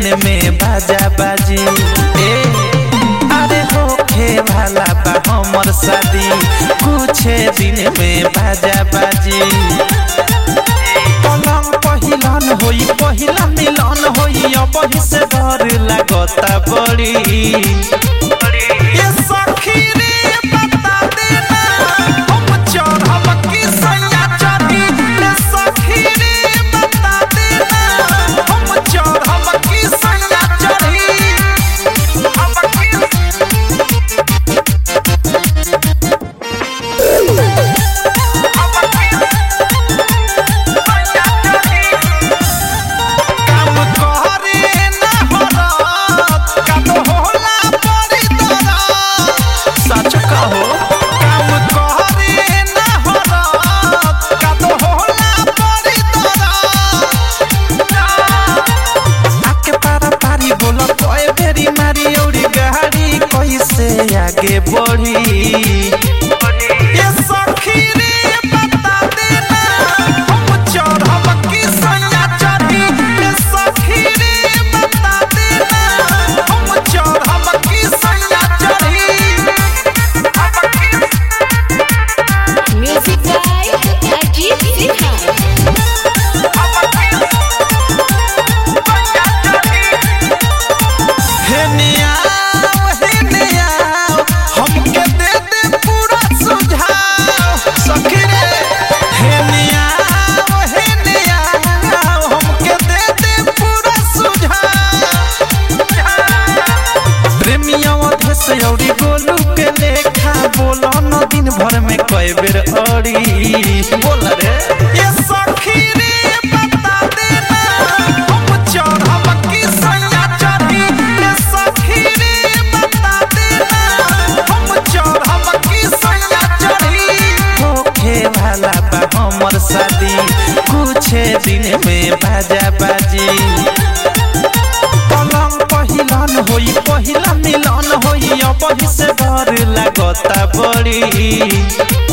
में बाजा बाजी ए अरे होखे भाला बा हमर शादी कुछ दिन में बाजा बाजी पलंग पहिलन होई पहिला मिलन होई अब से डर लागता बड़ी ये सखी रे बता देना हम चढ़ब की सैया चढ़ी ये सखी रे बता देना हम चढ़ब की सैया चढ़ी हम की काम करे ना हरत काम होला बड़ी दरद सच कहो काम करे ना हरत काम होला बड़ी दरद आके पारा पारी बोला कोई बेरी मारी औरी गाड़ी कैसे आगे बढ़ी ये सखी रे बता देना हम चढ़ब की सैया चढ़ी ये सखी रे बता देना हम चढ़ब की सैया चढ़ी Music by Ajit Sinha. हे नियाव हे नियाव हमके दे दे पूरा सुझाव सखी रे हे नियाव हे नियाव हमके दे दे पूरा सुझाव प्रेमिया अधेस औरी गोलू के लेखा बोलो न दिन भर में कई बेर अड़ी बोल रे ये सखी रे बता देना हम चढ़ब की सैया चढ़ी ये सखी रे बता देना हम चढ़ब की सैया चढ़ी होखे भाला बा हमर शादी कुछ दिन में बाजा बाजी पलंग पहिलन होई पहिला मिलन होई अब से डर लागता बड़ी